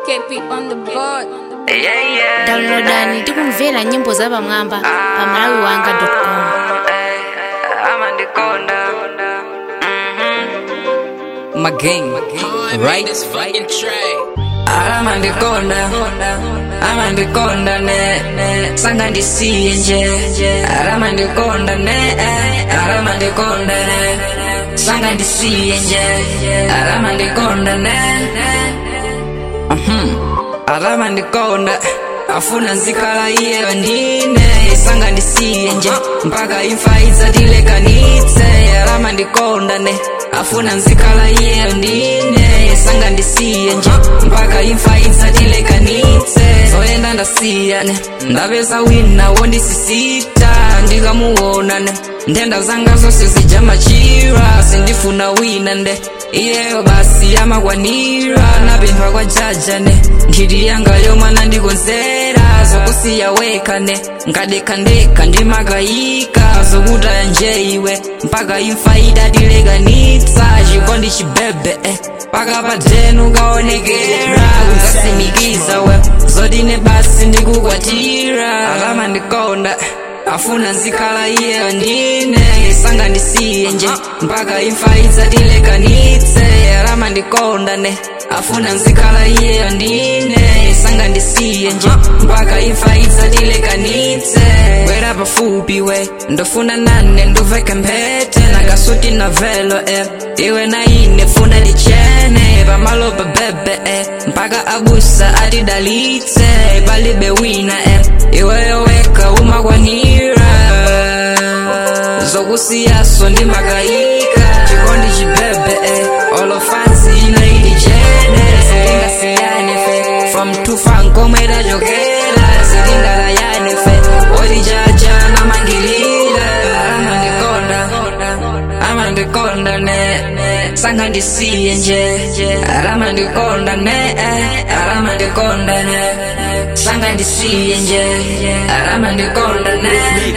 Keep it on the board. Yeah, yeah. downloadani tikumvera nyimbo za pamwamba pa malawi wanga com amandikonda my gang, right? aramandikonda amandikonda ne sanga ndisiye nje aramandikonda ne aramandikonda ne sanga ndisiye nje aramandikonda ne aramandikonda afuna nzikala iyeyo ndine sanga ndisiye nje mpaka imfa idzatilekanitse aramandikonda ne afuna nzikala iyeyo ndine sanga ndisiye nje mpaka imfa idzatilekanitse zoyenda ndasiyane ndapeza wina wondisisita ndikamuwonane ndenda zanga zonse zijamachira sindifuna wina nde iyeyo basi yamakwanira napemphwa kwa jajane nkhiti yanga yomwana ndikonzera zokusiya wekane nkadekandeka ndimakayika zokutaya nje iwe mpaka imfa idatilekanitsa chikondi chibebe eh. paka padenu kaonekera kukasimikiza we zodine basi ndikukwatira alama ndikonda afuna nzikhala iyeyo ndine sanga ndisiye nje mpaka imfa idzatilekanitse alama ndikonda ne afuna nzikhala iyeyo ndine sanga ndisiye nje mpaka imfa idzatilekanitse bwera pafupi we ndofuna nane nduveke mphete nakasuti na velo eh. iwe na ine funa lichene pamalopa bebe eh. mpaka abusa atidalitse palibe wina eh. iweyo weka umakwanira zokusiyaso ndimakayika chikondi chibebe eh. olofansi inaidi chene sitingasiyane fe from tufankomwe tachokera sitingalayane fe olijaja namangilira amandikonda amandikonda ne sanga ndisiye nje aramandikonda ne aramandikonda ne sanga ndisiye nje aramandikonda ne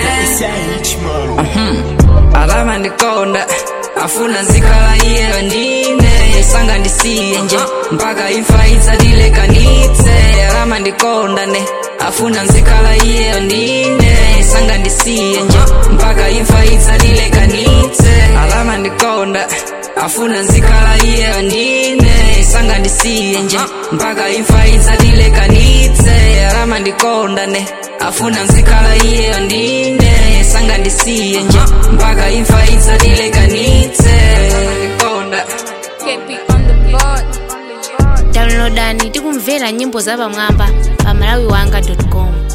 aramandikonda afuna nzikhala iyeyo ndine sanga ndisiye nje mpaka imfa idzatilekanitse aramandikonda ne afuna nzikhala iyeyo ndine sanga ndisiye nje mpaka imfa idzatilekanitse aramandikonda afuna nzikhala iyeyo ndine sanga ndisiye nje mpaka imfa idzatilekanitse aramandikonda ne afuna nzikhala iyeyo ndine sanga ndisiye nje mpaka imfa idzatilekanitse Konda. Keep it on the board. downloadani tikumvera nyimbo za pamwamba pa malawi wanga com